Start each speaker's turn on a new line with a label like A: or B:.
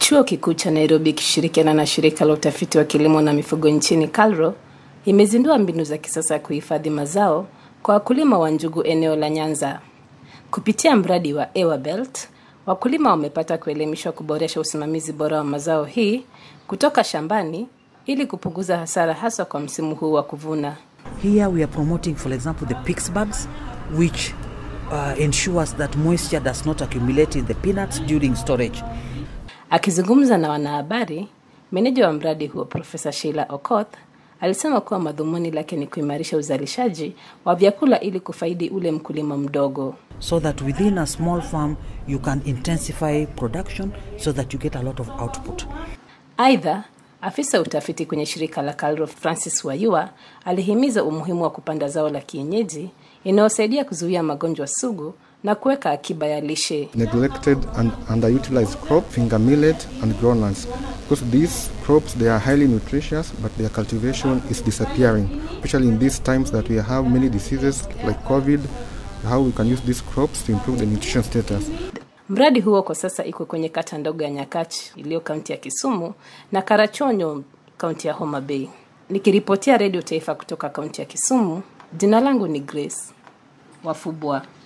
A: Chuo Kikuu cha Nairobi ikishirikiana na shirika la utafiti wa kilimo na mifugo nchini KALRO imezindua mbinu za kisasa ya kuhifadhi mazao kwa wakulima wa njugu eneo la Nyanza. Kupitia mradi wa Ewa Belt, wakulima wamepata kuelimishwa kuboresha usimamizi bora wa mazao hii kutoka shambani ili kupunguza hasara hasa kwa msimu huu wa kuvuna.
B: Here we are promoting, for example, the PIX bags, which uh, ensures that moisture does not accumulate in the peanuts during storage.
A: Akizungumza na wanahabari, meneja wa mradi huo Profesa Sheila Okoth alisema kuwa madhumuni lake ni kuimarisha uzalishaji wa vyakula ili kufaidi ule mkulima mdogo.
B: So that within a small farm you can intensify production so that you get a lot of output.
A: Aidha, afisa utafiti kwenye shirika la KALRO Francis Wayua alihimiza umuhimu wa kupanda zao la kienyeji inayosaidia kuzuia magonjwa sugu na kuweka akiba ya lishe.
C: neglected and underutilized crop, finger millet and groundnuts. Because these crops, they are highly nutritious, but their cultivation is disappearing, especially in these times that we have many diseases like COVID, how we can use these crops to improve the nutrition status.
A: Mradi huo kwa sasa iko kwenye kata ndogo ya Nyakachi iliyo kaunti ya Kisumu na Karachonyo kaunti ya Homa Bay. Nikiripotia Redio Taifa kutoka kaunti ya Kisumu, jina langu ni Grace Wafubwa.